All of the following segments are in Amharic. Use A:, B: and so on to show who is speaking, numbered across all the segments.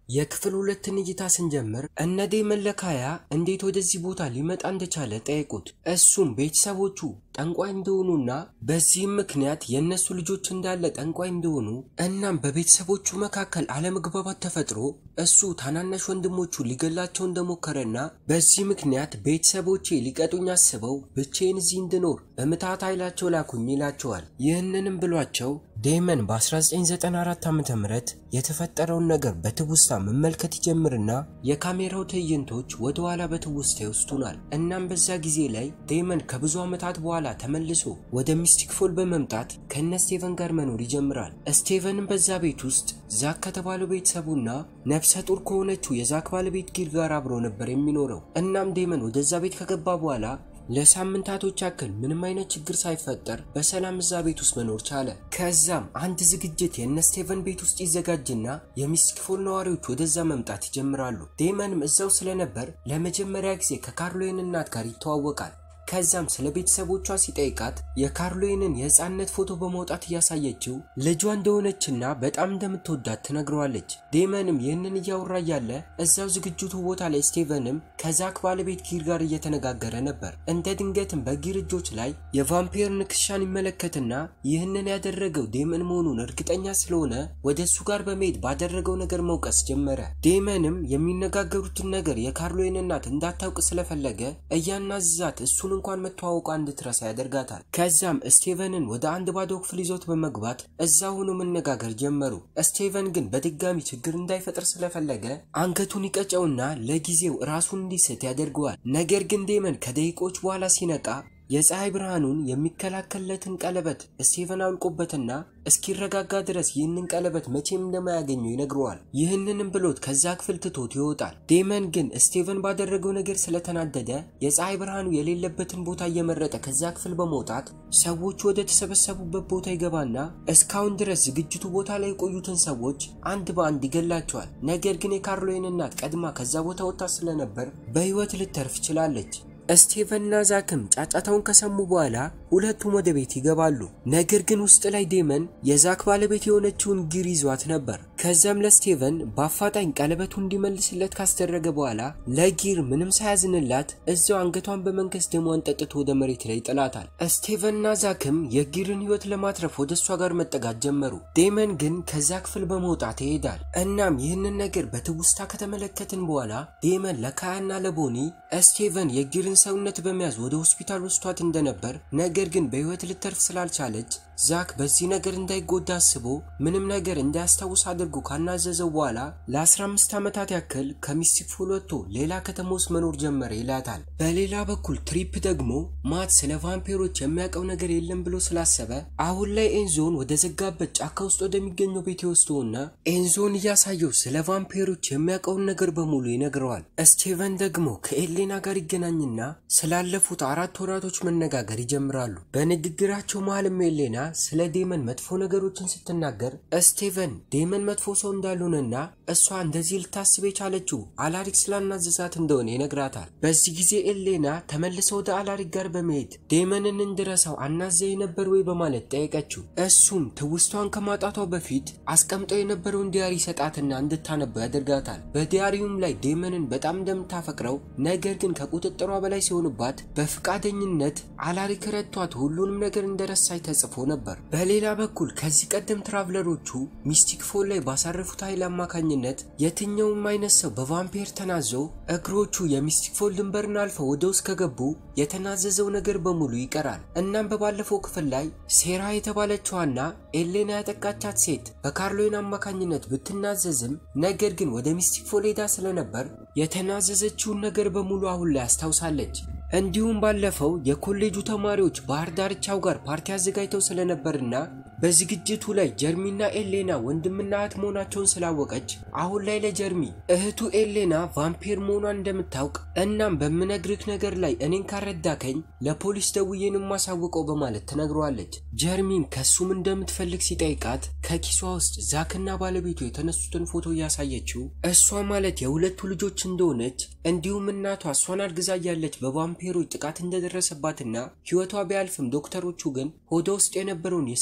A: የክፍል ሁለትን እይታ ስንጀምር እነ ዴመን ለካያ እንዴት ወደዚህ ቦታ ሊመጣ እንደቻለ ጠየቁት። እሱም ቤተሰቦቹ ጠንቋይ እንደሆኑና በዚህም ምክንያት የእነሱ ልጆች እንዳለ ጠንቋይ እንደሆኑ እናም በቤተሰቦቹ መካከል አለመግባባት ተፈጥሮ እሱ ታናናሽ ወንድሞቹ ሊገላቸው እንደሞከረና በዚህ ምክንያት ቤተሰቦቼ ሊቀጡኝ አስበው ብቼን እዚህ እንድኖር በምትሃት ኃይላቸው ላኩኝ ይላቸዋል። ይህንንም ብሏቸው ዴመን በ1994 ዓ ም የተፈጠረውን ነገር በትውስታ መመልከት ይጀምርና የካሜራው ትዕይንቶች ወደ ኋላ በትውስታ ይወስዱናል። እናም በዛ ጊዜ ላይ ዴመን ከብዙ ዓመታት በኋላ ተመልሶ ወደ ሚስቲክ ፎል በመምጣት ከነ ስቴቨን ጋር መኖር ይጀምራል። ስቴቨንም በዛ ቤት ውስጥ ዛክ ከተባለው ቤተሰቡና ነፍሰ ጡር ከሆነችው የዛክ ባለቤት ጊር ጋር አብሮ ነበር የሚኖረው። እናም ዴመን ወደዛ ቤት ከገባ በኋላ ለሳምንታቶች ያክል ምንም አይነት ችግር ሳይፈጠር በሰላም እዛ ቤት ውስጥ መኖር ቻለ። ከዛም አንድ ዝግጅት የነ ስቴቨን ቤት ውስጥ ይዘጋጅና የሚስቲክ ፎል ነዋሪዎች ወደዛ መምጣት ይጀምራሉ። ዴመንም እዛው ስለነበር ለመጀመሪያ ጊዜ ከካርሎይን እናት ጋር ይተዋወቃል። ከዛም ስለ ቤተሰቦቿ ሲጠይቃት የካርሎይንን የህፃንነት ፎቶ በመውጣት እያሳየችው ልጇ እንደሆነችና በጣም እንደምትወዳት ትነግረዋለች። ዴመንም ይህንን እያወራ እያለ እዛው ዝግጅቱ ቦታ ላይ ስቴቨንም ከዛክ ባለቤት ጊር ጋር እየተነጋገረ ነበር። እንደ ድንገትም በጊር እጆች ላይ የቫምፒር ንክሻን ይመለከትና ይህንን ያደረገው ዴመን መሆኑን እርግጠኛ ስለሆነ ወደ እሱ ጋር በመሄድ ባደረገው ነገር መውቀስ ጀመረ። ዴመንም የሚነጋገሩትን ነገር የካርሎይን እናት እንዳታውቅ ስለፈለገ እያናዝዛት እሱን እንኳን መተዋወቋ እንድትረሳ ያደርጋታል። ከዛም ስቴቨንን ወደ አንድ ባዶ ክፍል ይዞት በመግባት እዛ ሆኖ መነጋገር ጀመሩ። ስቴቨን ግን በድጋሚ ችግር እንዳይፈጥር ስለፈለገ አንገቱን ይቀጨውና ለጊዜው ራሱን እንዲስት ያደርገዋል። ነገር ግን ዴመን ከደቂቆች በኋላ ሲነቃ የፀሐይ ብርሃኑን የሚከላከልለትን ቀለበት ስቴቨን አውልቆበትና እስኪረጋጋ ድረስ ይህንን ቀለበት መቼም እንደማያገኘው ይነግረዋል። ይህንንም ብሎት ከዛ ክፍል ትቶት ይወጣል። ዴመን ግን ስቴቨን ባደረገው ነገር ስለተናደደ የፀሐይ ብርሃኑ የሌለበትን ቦታ እየመረጠ ከዛ ክፍል በመውጣት ሰዎች ወደ ተሰበሰቡበት ቦታ ይገባና እስካሁን ድረስ ዝግጅቱ ቦታ ላይ የቆዩትን ሰዎች አንድ በአንድ ይገላቸዋል። ነገር ግን የካርሎይን እናት ቀድማ ከዛ ቦታ ወጥታ ስለነበር በህይወት ልተርፍ ችላለች። ስቴቨንና ዛክም ጫጫታውን ከሰሙ በኋላ ሁለቱም ወደ ቤት ይገባሉ። ነገር ግን ውስጥ ላይ ዴመን የዛክ ባለቤት የሆነችውን ጊር ይዟት ነበር። ከዛም ለስቴቨን በአፋጣኝ ቀለበቱ እንዲመልስለት ካስደረገ በኋላ ለጊር ምንም ሳያዝንላት እዛው አንገቷን በመንከስ ደሟን ጠጥቶ ወደ መሬት ላይ ይጥላታል። ስቴቨንና ዛክም የጊርን ህይወት ለማትረፍ ወደ እሷ ጋር መጠጋት ጀመሩ። ዴመን ግን ከዛ ክፍል በመውጣት ይሄዳል። እናም ይህንን ነገር በትውስታ ከተመለከትን በኋላ ዴመን ለካያና ለቦኒ ስቴቨን የጊርን ሰውነት በመያዝ ወደ ሆስፒታል ወስዷት እንደነበር ነገር ግን በህይወት ልተርፍ ስላልቻለች ዛክ በዚህ ነገር እንዳይጎዳ አስቦ ምንም ነገር እንዳያስታውስ አድርጎ ካናዘዘው በኋላ ለ15 ዓመታት ያክል ከሚስቲክ ፎል ወጥቶ ሌላ ከተማ ውስጥ መኖር ጀመረ ይላታል። በሌላ በኩል ትሪፕ ደግሞ ማት ስለ ቫምፒሮች የሚያውቀው ነገር የለም ብሎ ስላሰበ አሁን ላይ ኤንዞን ወደ ዘጋበት ጫካ ውስጥ ወደሚገኘው ቤት ይወስደውና ኤንዞን እያሳየው ስለ ቫምፒሮች የሚያውቀውን ነገር በሙሉ ይነግረዋል። ስቴቨን ደግሞ ከኤሌና ጋር ይገናኝና ስላለፉት አራት ወራቶች መነጋገር ይጀምራሉ። በንግግራቸው መሀልም ኤሌና ስለ ዴመን መጥፎ ነገሮችን ስትናገር ስቴቨን ዴመን መጥፎ ሰው እንዳልሆነና እሷ እንደዚህ ልታስብ የቻለችው አላሪክ ስላናዘዛት እንደሆነ ይነግራታል። በዚህ ጊዜ ኤሌና ተመልሰ ወደ አላሪክ ጋር በመሄድ ዴመንን እንድረሳው አናዘ የነበር ወይ በማለት ጠየቀችው። እሱም ትውስቷን ከማጣቷ በፊት አስቀምጠው የነበረውን ዲያሪ ሰጣትና እንድታነበው ያደርጋታል። በዲያሪውም ላይ ዴመንን በጣም እንደምታፈቅረው ነገር ግን ከቁጥጥሯ በላይ ሲሆንባት በፍቃደኝነት አላሪክ ረቷት ሁሉንም ነገር እንደረሳች ተጽፎ ነበር። በሌላ በኩል ከዚህ ቀደም ትራቭለሮቹ ሚስቲክ ፎል ላይ ባሳረፉት ኃይል አማካኝነት የትኛውም አይነት ሰው በቫምፒር ተናዞ እግሮቹ የሚስቲክ ፎል ድንበርን አልፈው ወደ ውስጥ ከገቡ የተናዘዘው ነገር በሙሉ ይቀራል። እናም በባለፈው ክፍል ላይ ሴራ የተባለችዋና ኤሌና ያጠቃቻት ሴት በካርሎይን አማካኝነት ብትናዘዝም ነገር ግን ወደ ሚስቲክ ፎል ሄዳ ስለነበር የተናዘዘችውን ነገር በሙሉ አሁን ላይ አስታውሳለች። እንዲሁም ባለፈው የኮሌጁ ተማሪዎች ባህር ዳርቻው ጋር ፓርቲ አዘጋጅተው ስለነበርና በዝግጅቱ ላይ ጀርሚና ኤሌና ወንድምና እህት መሆናቸውን ስላወቀች አሁን ላይ ለጀርሚ እህቱ ኤሌና ቫምፒር መሆኗን እንደምታውቅ እናም በምነግርህ ነገር ላይ እኔን ካረዳከኝ ለፖሊስ ደውዬን የማሳውቀው በማለት ትነግረዋለች። ጀርሚን ከሱም እንደምትፈልግ ሲጠይቃት ከኪሷ ውስጥ ዛክና ባለቤቱ የተነሱትን ፎቶ እያሳየችው እሷ ማለት የሁለቱ ልጆች እንደሆነች እንዲሁም እናቷ እሷን አርግዛ እያለች በቫምፒሮች ጥቃት እንደደረሰባትና ሕይወቷ ቢያልፍም ዶክተሮቹ ግን ሆዷ ውስጥ የነበረውን የስድስት ወር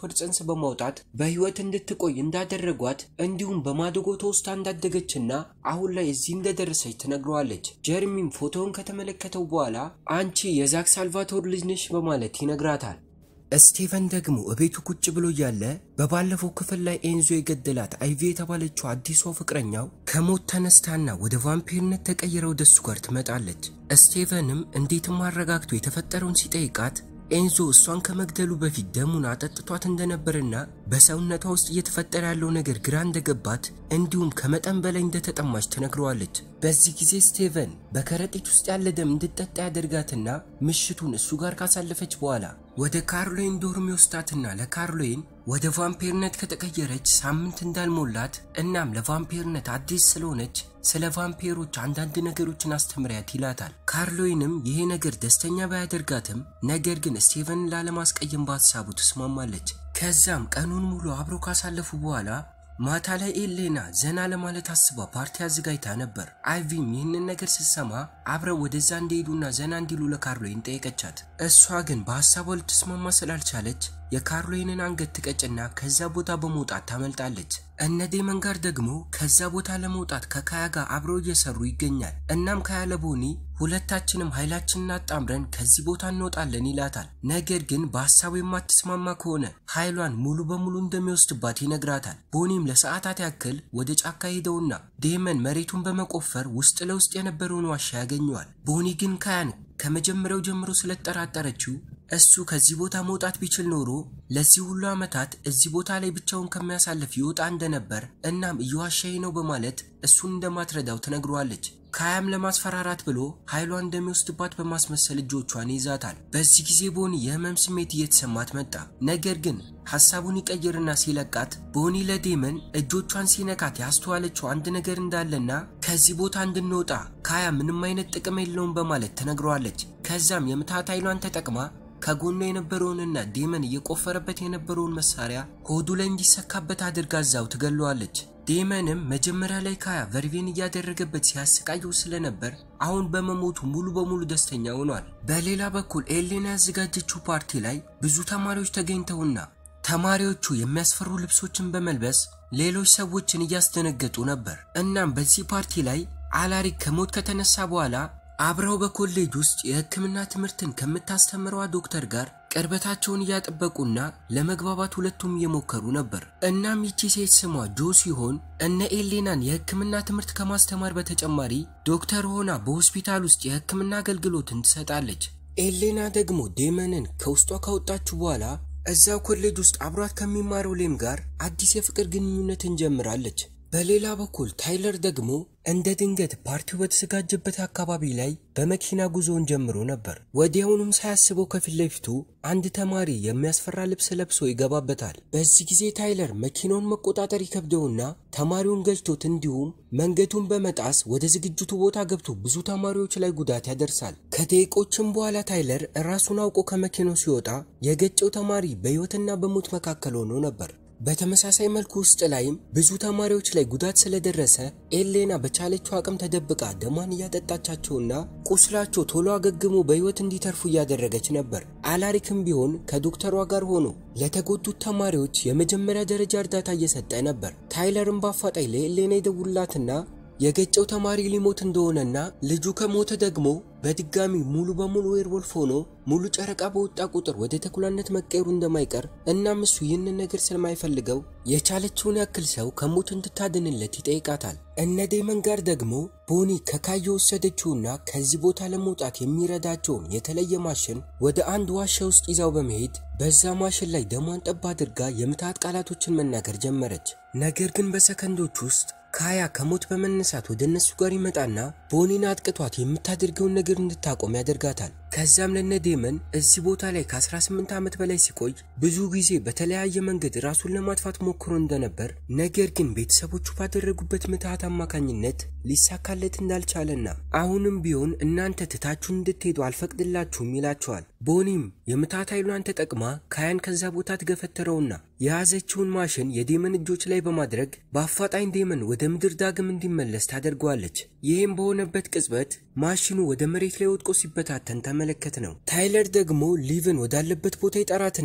A: የማይሻር ጽንስ በማውጣት በህይወት እንድትቆይ እንዳደረጓት እንዲሁም በማደጎ ተወስታ እንዳደገችና አሁን ላይ እዚህ እንደደረሰች ትነግረዋለች። ጀርሚም ፎቶውን ከተመለከተው በኋላ አንቺ የዛክ ሳልቫቶር ልጅ ነሽ በማለት ይነግራታል። ስቴቨን ደግሞ እቤቱ ቁጭ ብሎ እያለ በባለፈው ክፍል ላይ ኤንዞ የገደላት አይቪ የተባለችው አዲሷ ፍቅረኛው ከሞት ተነስታና ወደ ቫምፒርነት ተቀይራ ወደ እሱ ጋር ትመጣለች። ስቴቨንም እንዴትም አረጋግቶ የተፈጠረውን ሲጠይቃት ኤንዞ እሷን ከመግደሉ በፊት ደሙን አጠጥቷት እንደነበርና በሰውነቷ ውስጥ እየተፈጠረ ያለው ነገር ግራ እንደገባት እንዲሁም ከመጠን በላይ እንደተጠማች ትነግረዋለች። በዚህ ጊዜ ስቴቨን በከረጢት ውስጥ ያለ ደም እንድጠጣ ያደርጋትና ምሽቱን እሱ ጋር ካሳለፈች በኋላ ወደ ካርሎይን ዶርም ይወስዳትና ለካርሎይን ወደ ቫምፒርነት ከተቀየረች ሳምንት እንዳልሞላት እናም ለቫምፒርነት አዲስ ስለሆነች ስለ ቫምፒሮች አንዳንድ ነገሮችን አስተምሪያት ይላታል። ካርሎይንም ይሄ ነገር ደስተኛ ባያደርጋትም ነገር ግን ስቴቨንን ላለማስቀየም በሀሳቡ ትስማማለች። ከዛም ቀኑን ሙሉ አብረው ካሳለፉ በኋላ ማታ ላይ ኤሌና ዘና ለማለት አስባ ፓርቲ አዘጋጅታ ነበር። አይቪም ይህንን ነገር ስትሰማ አብረው ወደዛ እንዲሄዱና ዘና እንዲሉ ለካርሎይን ጠየቀቻት። እሷ ግን በሀሳቧ ልትስማማ ስላልቻለች የካርሎይንን አንገት ትቀጭና ከዛ ቦታ በመውጣት ታመልጣለች። እነ ዴመን ጋር ደግሞ ከዛ ቦታ ለመውጣት ከካያ ጋር አብረው እየሰሩ ይገኛል። እናም ካያ ለቦኒ ሁለታችንም ኃይላችንን አጣምረን ከዚህ ቦታ እንወጣለን ይላታል። ነገር ግን በሀሳቡ የማትስማማ ከሆነ ኃይሏን ሙሉ በሙሉ እንደሚወስድባት ይነግራታል። ቦኒም ለሰዓታት ያክል ወደ ጫካ ሄደውና ዴመን መሬቱን በመቆፈር ውስጥ ለውስጥ የነበረውን ዋሻ ያገኘዋል። ቦኒ ግን ካያን ከመጀመሪያው ጀምሮ ስለጠራጠረችው እሱ ከዚህ ቦታ መውጣት ቢችል ኖሮ ለዚህ ሁሉ ዓመታት እዚህ ቦታ ላይ ብቻውን ከሚያሳልፍ ይወጣ እንደነበር እናም እየዋሻዬ ነው በማለት እሱን እንደማትረዳው ትነግረዋለች። ካያም ለማስፈራራት ብሎ ኃይሏን እንደሚወስድባት በማስመሰል እጆቿን ይዛታል። በዚህ ጊዜ ቦኒ የህመም ስሜት እየተሰማት መጣ። ነገር ግን ሐሳቡን ይቀይርና ሲለቃት ቦኒ ለዴመን እጆቿን ሲነካት ያስተዋለችው አንድ ነገር እንዳለና ከዚህ ቦታ እንድንወጣ ካያ ምንም አይነት ጥቅም የለውም በማለት ትነግረዋለች። ከዛም የምታት ኃይሏን ተጠቅማ ከጎኗ የነበረውንና ዴመን እየቆፈረበት የነበረውን መሳሪያ ሆዱ ላይ እንዲሰካበት አድርጋ እዛው ትገለዋለች። ዴመንም መጀመሪያ ላይ ካያ ቨርቬን እያደረገበት ሲያሰቃየው ስለነበር አሁን በመሞቱ ሙሉ በሙሉ ደስተኛ ሆኗል። በሌላ በኩል ኤሌና ያዘጋጀችው ፓርቲ ላይ ብዙ ተማሪዎች ተገኝተውና ተማሪዎቹ የሚያስፈሩ ልብሶችን በመልበስ ሌሎች ሰዎችን እያስደነገጡ ነበር። እናም በዚህ ፓርቲ ላይ አላሪክ ከሞት ከተነሳ በኋላ አብረው በኮሌጅ ውስጥ የሕክምና ትምህርትን ከምታስተምረዋ ዶክተር ጋር ቅርበታቸውን እያጠበቁና ለመግባባት ሁለቱም እየሞከሩ ነበር። እናም ይቺ ሴት ስሟ ጆ ሲሆን እነ ኤሌናን የሕክምና ትምህርት ከማስተማር በተጨማሪ ዶክተር ሆና በሆስፒታል ውስጥ የሕክምና አገልግሎትን ትሰጣለች። ኤሌና ደግሞ ዴመንን ከውስጧ ካወጣችሁ በኋላ እዛው ኮሌጅ ውስጥ አብሯት ከሚማረው ሌም ጋር አዲስ የፍቅር ግንኙነትን ጀምራለች። በሌላ በኩል ታይለር ደግሞ እንደ ድንገት ፓርቲው በተዘጋጀበት አካባቢ ላይ በመኪና ጉዞውን ጀምሮ ነበር። ወዲያውኑም ሳያስበው ከፊት ለፊቱ አንድ ተማሪ የሚያስፈራ ልብስ ለብሶ ይገባበታል። በዚህ ጊዜ ታይለር መኪናውን መቆጣጠር ይከብደውና ተማሪውን ገጭቶት እንዲሁም መንገዱን በመጣስ ወደ ዝግጅቱ ቦታ ገብቶ ብዙ ተማሪዎች ላይ ጉዳት ያደርሳል። ከደቂቆችም በኋላ ታይለር ራሱን አውቆ ከመኪናው ሲወጣ የገጨው ተማሪ በሕይወትና በሞት መካከል ሆኖ ነበር። በተመሳሳይ መልኩ ውስጥ ላይም ብዙ ተማሪዎች ላይ ጉዳት ስለደረሰ ኤሌና በቻለችው አቅም ተደብቃ ደሟን እያጠጣቻቸውና ቁስላቸው ቶሎ አገግሞ በሕይወት እንዲተርፉ እያደረገች ነበር። አላሪክም ቢሆን ከዶክተሯ ጋር ሆኖ ለተጎዱት ተማሪዎች የመጀመሪያ ደረጃ እርዳታ እየሰጠ ነበር። ታይለርም በአፋጣኝ ለኤሌና ይደውላትና የገጨው ተማሪ ሊሞት እንደሆነና ልጁ ከሞተ ደግሞ በድጋሚ ሙሉ በሙሉ ዌርወልፍ ሆኖ ሙሉ ጨረቃ በወጣ ቁጥር ወደ ተኩላነት መቀየሩ እንደማይቀር እናም እሱ ይህንን ነገር ስለማይፈልገው የቻለችውን ያክል ሰው ከሞት እንድታድንለት ይጠይቃታል። እነ ዴመን ጋር ደግሞ ቦኒ ከካይ የወሰደችውና ከዚህ ቦታ ለመውጣት የሚረዳቸውን የተለየ ማሽን ወደ አንድ ዋሻ ውስጥ ይዛው በመሄድ በዛ ማሽን ላይ ደሟን ጠብ አድርጋ የምትሃት ቃላቶችን መናገር ጀመረች። ነገር ግን በሰከንዶች ውስጥ ካያ ከሞት በመነሳት ወደ እነሱ ጋር ይመጣና ቦኒን አጥቅቷት የምታደርገውን ነገር እንድታቆም ያደርጋታል። ከዛም ለነ ዴመን እዚህ ቦታ ላይ ከ18 ዓመት በላይ ሲቆይ ብዙ ጊዜ በተለያየ መንገድ ራሱን ለማጥፋት ሞክሮ እንደነበር ነገር ግን ቤተሰቦቹ ባደረጉበት ምትሃት አማካኝነት ሊሳካለት እንዳልቻለና አሁንም ቢሆን እናንተ ትታችሁን እንድትሄዱ አልፈቅድላችሁም ይላቸዋል። ቦኒም የምትሃት ኃይሏን ተጠቅማ ካያን ከዛ ቦታ ትገፈትረውና የያዘችውን ማሽን የዴመን እጆች ላይ በማድረግ በአፋጣኝ ዴመን ወደ ምድር ዳግም እንዲመለስ ታደርገዋለች። ይህም በሆነበት ቅጽበት ማሽኑ ወደ መሬት ላይ ወድቆ ሲበታተን ተመለከት ነው። ታይለር ደግሞ ሊቭን ወዳለበት ቦታ ይጠራትና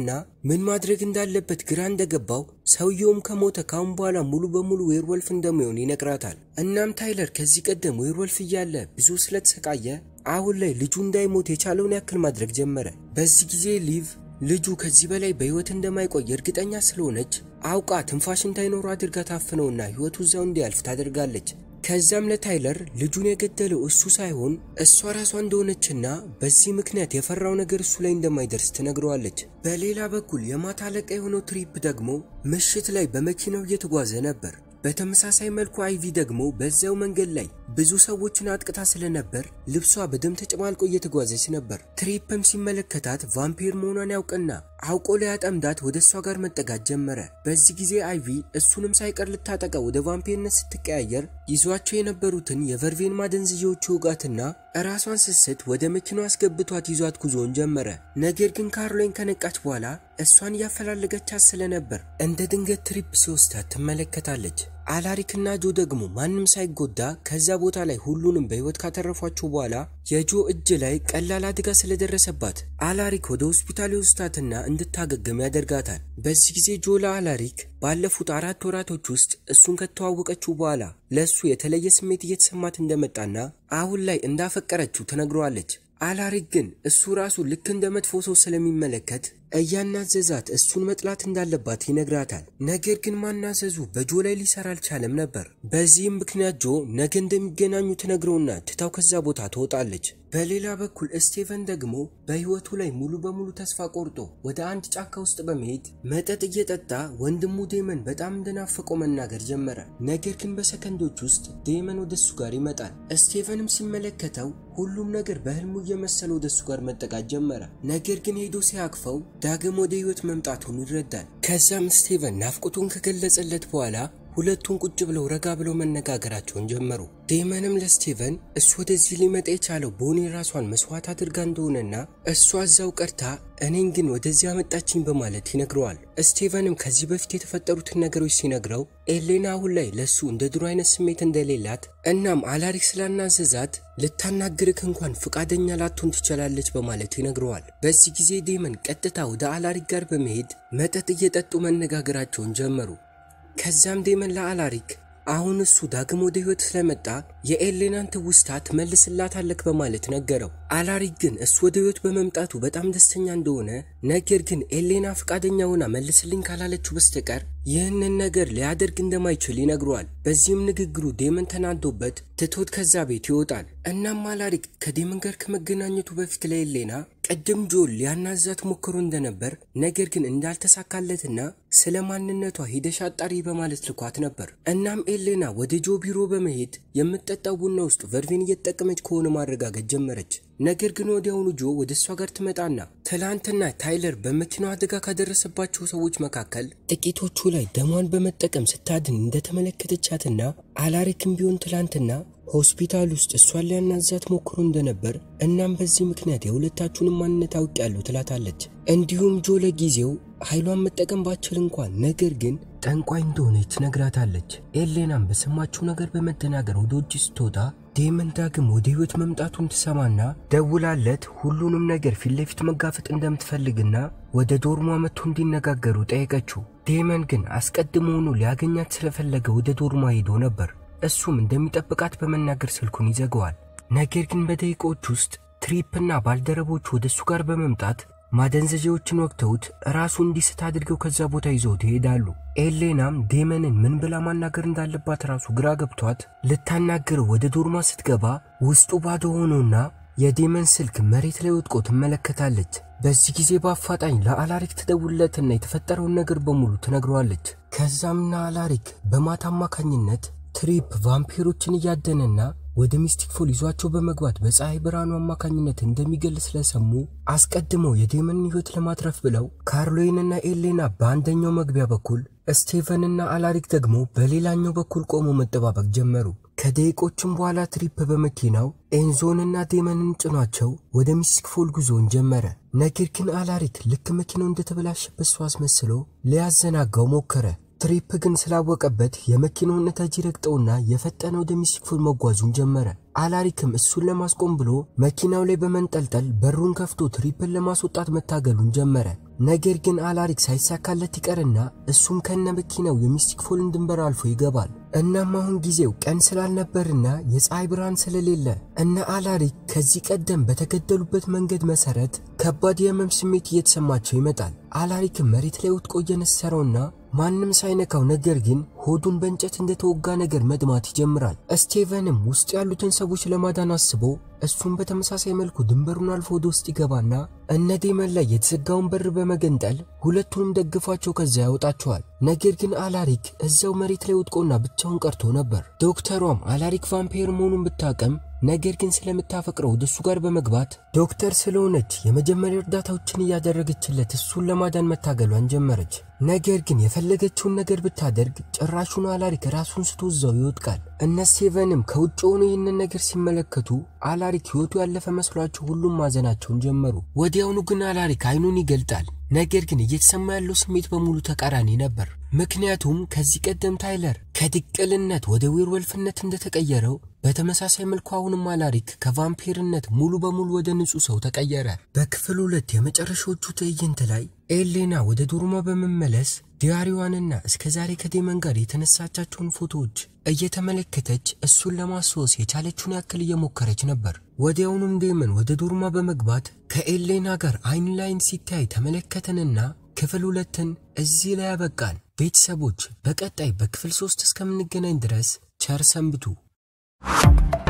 A: ምን ማድረግ እንዳለበት ግራ እንደገባው ሰውየውም ከሞተ ካሁን በኋላ ሙሉ በሙሉ ዌርወልፍ እንደሚሆን ይነግራታል። እናም ታይለር ከዚህ ቀደም ዌርወልፍ እያለ ብዙ ስለተሰቃየ አሁን ላይ ልጁ እንዳይሞት የቻለውን ያክል ማድረግ ጀመረ። በዚህ ጊዜ ሊቭ ልጁ ከዚህ በላይ በሕይወት እንደማይቆይ እርግጠኛ ስለሆነች አውቃ ትንፋሽ እንዳይኖሩ አድርጋ ታፍነውና ሕይወቱ እዛው እንዲያልፍ ታደርጋለች። ከዛም ለታይለር ልጁን የገደለው እሱ ሳይሆን እሷ ራሷ እንደሆነችና በዚህ ምክንያት የፈራው ነገር እሱ ላይ እንደማይደርስ ትነግረዋለች። በሌላ በኩል የማታ አለቃ የሆነው ትሪፕ ደግሞ ምሽት ላይ በመኪናው እየተጓዘ ነበር። በተመሳሳይ መልኩ አይቪ ደግሞ በዚያው መንገድ ላይ ብዙ ሰዎችን አጥቅታ ስለነበር ልብሷ በደም ተጨማልቆ እየተጓዘች ነበር። ትሪፕም ሲመለከታት ቫምፒር መሆኗን ያውቅና አውቆ ሊያጠምዳት ወደ እሷ ጋር መጠጋት ጀመረ። በዚህ ጊዜ አይቪ እሱንም ሳይቀር ልታጠቃ ወደ ቫምፒርነት ስትቀያየር ይዟቸው የነበሩትን የቨርቬን ማደንዝዣዎች ውጋትና ራሷን ስስት ወደ መኪናው አስገብቷት ይዟት ጉዞውን ጀመረ። ነገር ግን ካርሎይን ከነቃች በኋላ እሷን እያፈላለገቻት ስለነበር እንደ ድንገት ትሪፕ ሲወስዳት ትመለከታለች። አላሪክና ጆ ደግሞ ማንም ሳይጎዳ ከዛ ቦታ ላይ ሁሉንም በሕይወት ካተረፏቸው በኋላ የጆ እጅ ላይ ቀላል አደጋ ስለደረሰባት አላሪክ ወደ ሆስፒታል ይወስዳትና እንድታገግም ያደርጋታል። በዚህ ጊዜ ጆ ለአላሪክ ባለፉት አራት ወራቶች ውስጥ እሱን ከተዋወቀችው በኋላ ለእሱ የተለየ ስሜት እየተሰማት እንደመጣና አሁን ላይ እንዳፈቀረችው ትነግረዋለች። አላሪክ ግን እሱ ራሱ ልክ እንደ መጥፎ ሰው ስለሚመለከት እያናዘዛት እሱን መጥላት እንዳለባት ይነግራታል። ነገር ግን ማናዘዙ በጆ ላይ ሊሰራ አልቻለም ነበር። በዚህም ምክንያት ጆ ነገ እንደሚገናኙ ትነግረውና ትታው ከዛ ቦታ ትወጣለች። በሌላ በኩል ስቴቨን ደግሞ በሕይወቱ ላይ ሙሉ በሙሉ ተስፋ ቆርጦ ወደ አንድ ጫካ ውስጥ በመሄድ መጠጥ እየጠጣ ወንድሙ ዴመን በጣም እንደናፈቀው መናገር ጀመረ። ነገር ግን በሰከንዶች ውስጥ ዴመን ወደ እሱ ጋር ይመጣል። ስቴቨንም ሲመለከተው ሁሉም ነገር በህልሙ እየመሰለ ወደ እሱ ጋር መጠጋት ጀመረ። ነገር ግን ሄዶ ሲያቅፈው ዳግም ወደ ሕይወት መምጣቱን ይረዳል። ከዛም ስቴቨን ናፍቆቱን ከገለጸለት በኋላ ሁለቱን ቁጭ ብለው ረጋ ብለው መነጋገራቸውን ጀመሩ። ዴመንም ለስቴቨን እሱ ወደዚህ ሊመጣ የቻለው ቦኒ ራሷን መስዋዕት አድርጋ እንደሆነና እሷ እዛው ቀርታ እኔን ግን ወደዚህ አመጣችኝ በማለት ይነግረዋል። ስቴቨንም ከዚህ በፊት የተፈጠሩትን ነገሮች ሲነግረው ኤሌና አሁን ላይ ለሱ እንደ ድሮ አይነት ስሜት እንደሌላት እናም አላሪክ ስላናዘዛት ልታናግርክ እንኳን ፍቃደኛ ላትሆን ትችላለች በማለት ይነግረዋል። በዚህ ጊዜ ዴመን ቀጥታ ወደ አላሪክ ጋር በመሄድ መጠጥ እየጠጡ መነጋገራቸውን ጀመሩ። ከዛም ዴመን ለአላሪክ አሁን እሱ ዳግም ወደ ህይወት ስለመጣ የኤሌናን ትውስታ ትመልስላታለክ በማለት ነገረው። አላሪክ ግን እሱ ወደ ህይወት በመምጣቱ በጣም ደስተኛ እንደሆነ፣ ነገር ግን ኤሌና ፈቃደኛ ሆና መልስልኝ ካላለችው በስተቀር ይህንን ነገር ሊያደርግ እንደማይችል ይነግረዋል። በዚህም ንግግሩ ዴመን ተናዶበት ትቶት ከዛ ቤት ይወጣል። እናም አላሪክ ከዴመን ጋር ከመገናኘቱ በፊት ለኤሌና ቅድም ጆል ሊያናዛት ሞክሮ እንደነበር ነገር ግን እንዳልተሳካለትና ስለ ማንነቷ ሂደሽ አጣሪ በማለት ልኳት ነበር። እናም ኤሌና ወደ ጆ ቢሮ በመሄድ የምትጠጣው ቡና ውስጥ ቨርቬን እየተጠቀመች ከሆነ ማረጋገጥ ጀመረች። ነገር ግን ወዲያውኑ ጆ ወደ እሷ ጋር ትመጣና ትላንትና ታይለር በመኪናው አደጋ ካደረሰባቸው ሰዎች መካከል ጥቂቶቹ ላይ ደሟን በመጠቀም ስታድን እንደተመለከተቻትና አላሪክም ቢሆን ትላንትና ሆስፒታል ውስጥ እሷን ሊያናዛት ሞክሮ እንደነበር እናም በዚህ ምክንያት የሁለታችሁንም ማንነት አውቄያለሁ ትላታለች። እንዲሁም ጆ ለጊዜው ኃይሏን መጠቀም ባችል እንኳን ነገር ግን ጠንቋይ እንደሆነች ትነግራታለች። ኤሌናም በሰማችው ነገር በመደናገር ወደ ውጭ ስትወጣ ዴመን ዳግም ወደ ህይወት መምጣቱን ትሰማና ደውላለት ሁሉንም ነገር ፊት ለፊት መጋፈጥ እንደምትፈልግና ወደ ዶርሟ መጥቶ እንዲነጋገሩ ጠየቀችው። ዴመን ግን አስቀድሞውኑ ሊያገኛት ስለፈለገ ወደ ዶርሟ ሄዶ ነበር። እሱም እንደሚጠብቃት በመናገር ስልኩን ይዘገዋል። ነገር ግን በደቂቃዎች ውስጥ ትሪፕና ባልደረቦቹ ወደ እሱ ጋር በመምጣት ማደንዘዣዎችን ወቅተውት ራሱ እንዲስት አድርገው ከዛ ቦታ ይዘውት ይሄዳሉ። ኤሌናም ዴመንን ምን ብላ ማናገር እንዳለባት ራሱ ግራ ገብቷት ልታናግረው ወደ ዶርማ ስትገባ ውስጡ ባዶ ሆኖና የዴመን ስልክ መሬት ላይ ወድቆ ትመለከታለች። በዚህ ጊዜ በአፋጣኝ ለአላሪክ ትደውልለትና የተፈጠረውን ነገር በሙሉ ትነግረዋለች። ከዛምና አላሪክ በማታ አማካኝነት ትሪፕ ቫምፒሮችን እያደነና ወደ ሚስቲክ ፎል ይዟቸው በመግባት በፀሐይ ብርሃኑ አማካኝነት እንደሚገል ስለሰሙ አስቀድመው የዴመንን ሕይወት ለማትረፍ ብለው ካርሎይንና ኤሌና በአንደኛው መግቢያ በኩል ስቴቨንና አላሪክ ደግሞ በሌላኛው በኩል ቆሞ መጠባበቅ ጀመሩ። ከደቂቆችም በኋላ ትሪፕ በመኪናው ኤንዞንና ዴመንን ጭኗቸው ወደ ሚስቲክ ፎል ጉዞውን ጀመረ። ነገር ግን አላሪክ ልክ መኪናው እንደተበላሸበት ሰው አስመስሎ ሊያዘናጋው ሞከረ። ትሪፕ ግን ስላወቀበት የመኪናውን ነዳጅ ረግጠውና የፈጠነ ወደ ሚስቲክ ፎል መጓዙን ጀመረ። አላሪክም እሱን ለማስቆም ብሎ መኪናው ላይ በመንጠልጠል በሩን ከፍቶ ትሪፕን ለማስወጣት መታገሉን ጀመረ። ነገር ግን አላሪክ ሳይሳካለት ይቀርና እሱም ከነ መኪናው የሚስቲክ ፎልን ድንበር አልፎ ይገባል። እናም አሁን ጊዜው ቀን ስላልነበርና የፀሐይ ብርሃን ስለሌለ እነ አላሪክ ከዚህ ቀደም በተገደሉበት መንገድ መሰረት ከባድ የህመም ስሜት እየተሰማቸው ይመጣል። አላሪክም መሬት ላይ ወድቆ እየነሰረውና ማንም ሳይነካው ነገር ግን ሆዱን በእንጨት እንደተወጋ ነገር መድማት ይጀምራል። ስቴቨንም ውስጥ ያሉትን ሰዎች ለማዳን አስቦ እሱም በተመሳሳይ መልኩ ድንበሩን አልፎ ወደ ውስጥ ይገባና እነ ዴመን ላይ የተዘጋውን በር በመገንጠል ሁለቱንም ደግፏቸው ከዛ ያወጣቸዋል። ነገር ግን አላሪክ እዛው መሬት ላይ ወድቆና ብቻውን ቀርቶ ነበር። ዶክተሯም አላሪክ ቫምፔር መሆኑን ብታቀም ነገር ግን ስለምታፈቅረው ወደ እሱ ጋር በመግባት ዶክተር ስለሆነች የመጀመሪያ እርዳታዎችን እያደረገችለት እሱን ለማዳን መታገሏን ጀመረች። ነገር ግን የፈለገችውን ነገር ብታደርግ ጭራሹን አላሪክ ራሱን ስቶ እዛው ይወድቃል። እነ ስቴቨንም ከውጭ ሆኖ ይህንን ነገር ሲመለከቱ አላሪክ ሕይወቱ ያለፈ መስሏቸው ሁሉም ማዘናቸውን ጀመሩ። ወዲያውኑ ግን አላሪክ አይኑን ይገልጣል። ነገር ግን እየተሰማ ያለው ስሜት በሙሉ ተቃራኒ ነበር። ምክንያቱም ከዚህ ቀደም ታይለር ከድቅልነት ወደ ዌርወልፍነት እንደተቀየረው በተመሳሳይ መልኩ አሁንም አላሪክ ከቫምፒርነት ሙሉ በሙሉ ወደ ንጹህ ሰው ተቀየረ። በክፍል ሁለት የመጨረሻዎቹ ትዕይንት ላይ ኤሌና ወደ ዶርማ በመመለስ ዲያሪዋንና እስከ ዛሬ ከዴመን ጋር የተነሳቻቸውን ፎቶዎች እየተመለከተች እሱን ለማስታወስ የቻለችውን ያክል እየሞከረች ነበር። ወዲያውኑም ዴመን ወደ ዶርማ በመግባት ከኤሌና ጋር አይን ላይን ሲታይ ተመለከተንና ክፍል ሁለትን እዚህ ላይ ያበቃን። ቤተሰቦች በቀጣይ በክፍል ሶስት እስከምንገናኝ ድረስ ቸር ሰንብቱ።